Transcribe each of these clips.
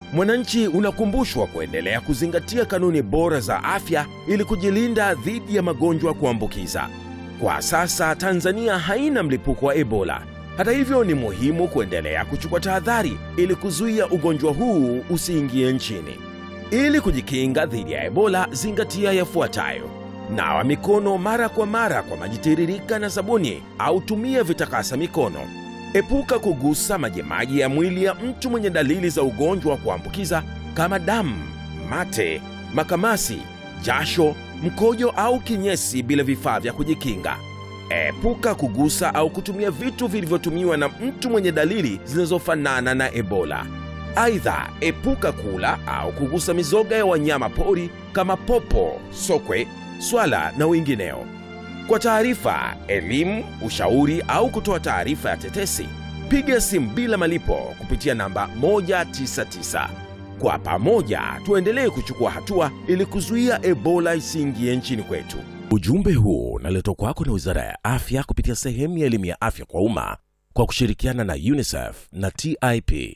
mwananchi unakumbushwa kuendelea kuzingatia kanuni bora za afya ili kujilinda dhidi ya magonjwa kuambukiza. Kwa sasa Tanzania haina mlipuko wa Ebola. Hata hivyo, ni muhimu kuendelea kuchukua tahadhari ili kuzuia ugonjwa huu usiingie nchini. Ili kujikinga dhidi ya Ebola, zingatia yafuatayo: nawa mikono mara kwa mara kwa maji tiririka na sabuni au tumia vitakasa mikono. Epuka kugusa majimaji ya mwili ya mtu mwenye dalili za ugonjwa wa kuambukiza kama damu, mate, makamasi, jasho, mkojo au kinyesi bila vifaa vya kujikinga. Epuka kugusa au kutumia vitu vilivyotumiwa na mtu mwenye dalili zinazofanana na Ebola. Aidha, epuka kula au kugusa mizoga ya wanyama pori kama popo, sokwe, swala na wengineo. Kwa taarifa, elimu, ushauri au kutoa taarifa ya tetesi, piga simu bila malipo kupitia namba 199. Kwa pamoja tuendelee kuchukua hatua ili kuzuia Ebola isiingie nchini kwetu. Ujumbe huu unaletwa kwako na Wizara ya Afya kupitia sehemu ya elimu ya afya kwa umma kwa kushirikiana na UNICEF na TIP.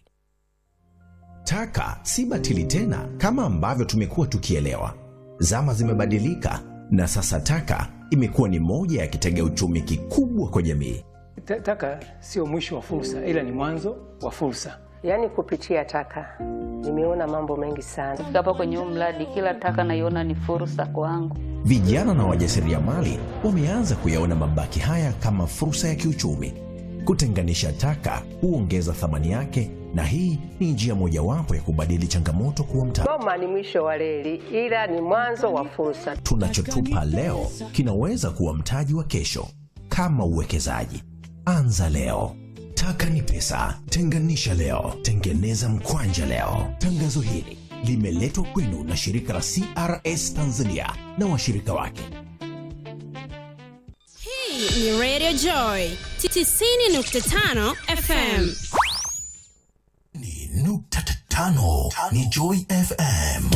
Taka si batili tena kama ambavyo tumekuwa tukielewa. Zama zimebadilika na sasa taka imekuwa ni moja ya kitega uchumi kikubwa kwa jamii. Ta- Taka sio mwisho wa fursa, ila ni mwanzo wa fursa. Yaani kupitia taka nimeona mambo mengi sana. Kufika hapa kwenye huu mradi, kila taka naiona ni fursa kwangu. Vijana na wajasiriamali wameanza kuyaona mabaki haya kama fursa ya kiuchumi. Kutenganisha taka huongeza thamani yake, na hii ni njia mojawapo ya kubadili changamoto kuwa mtaji. Goma ni mwisho wa reli, ila ni mwanzo wa fursa. Tunachotupa leo kinaweza kuwa mtaji wa kesho. Kama uwekezaji, anza leo. Taka ni pesa, tenganisha leo, tengeneza mkwanja leo. Tangazo hili limeletwa kwenu na shirika la CRS Tanzania na washirika wake. Hii ni Radio Joy 90.5 FM. Ni nukta tano ni Joy FM.